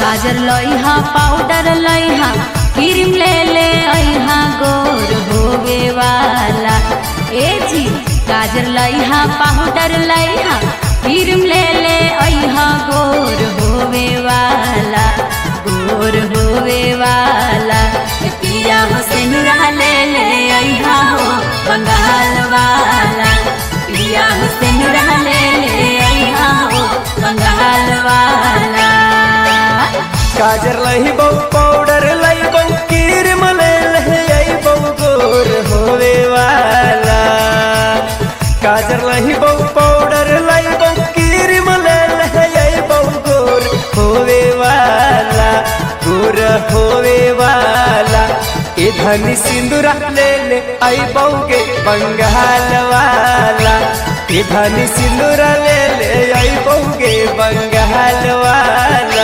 गाजर लइहा पाउडर लइहा क्रीम ले ले अइहा गोर होवे वाला ए जी गाजर लइहा पाउडर लइहा क्रीम ले ले अइहा गोर होवे वाला गोर होवे वाला ए पिया हो सेनुरा ले ले अइहा हो बंगाल वाला पिया हो सेनुरा ले ले अइहा हो बंगाल वाला गाजर लही बहु पाउडर लही बहु क्रीम ले लही बहु गोर होवे वाला गाजर लही बहु पाउडर लही बहु क्रीम ले लही बहु गोर होवे वाला गोर होवे वाला ए धनी सिंदूरा ले ले आई बहुगे बंगाल वाला ए धनी सिंदूरा ले ले आई बहुगे बंगाल वाला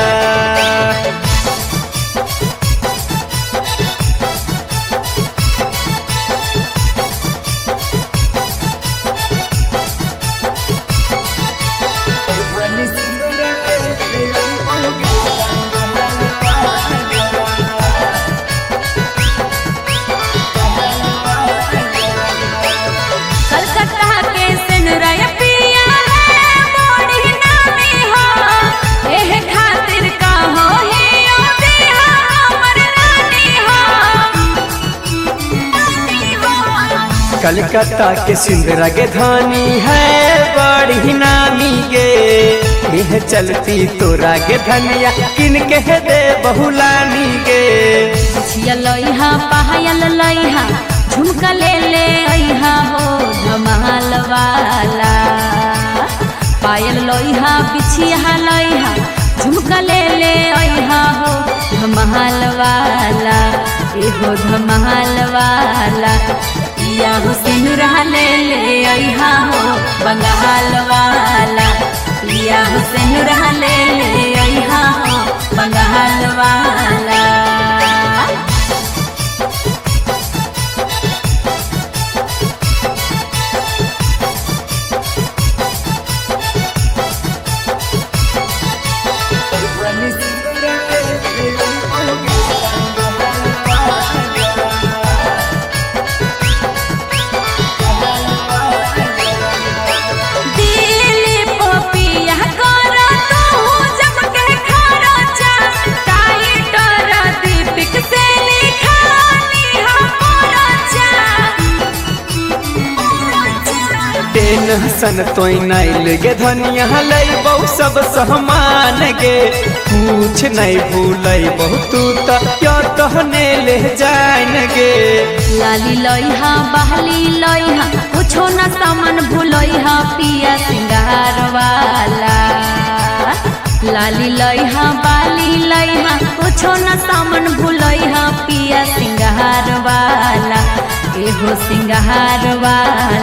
कलकत्ता के सिनरय पिया है मोड़ी नामी हो एह खातिर का हो ही ओ देहा हमर रानी हो कलकत्ता के सिंदरा के धानी है बड़ी नामी गे यह चलती तोरा के धनिया किन के दे बहुलानी गे छिया लइहा पायल लइहा झुमका ले ले अइहा हो धमाल वाला पायल लइहा बिछिया लइहा झुमका ले ले अइहा हो धमाल वाला एहो धमाल वाला पिया हो सिनुरा ले ले अइहा हो बंगाल वाला पिया हो सिनुरा ले ले अइहा हो बंगाल वाला दिली पपिया कर तू जब के खरचा टाइटर दीपिक से लिखानी हमरचा टेंशन तोई नाइल गे धनिया लई बहु सब सहमान गे कुछ नहीं भूलई बहु तू तो क्यों तहने ले जान गे लाली लइहा बहली लइहा कुछो न सामान भूलइहा पिया सिंगार वाला लाली लइहा बाली लइहा कुछो न सामान भूलइहा पिया सिंगार वाला एहो सिंगार वाला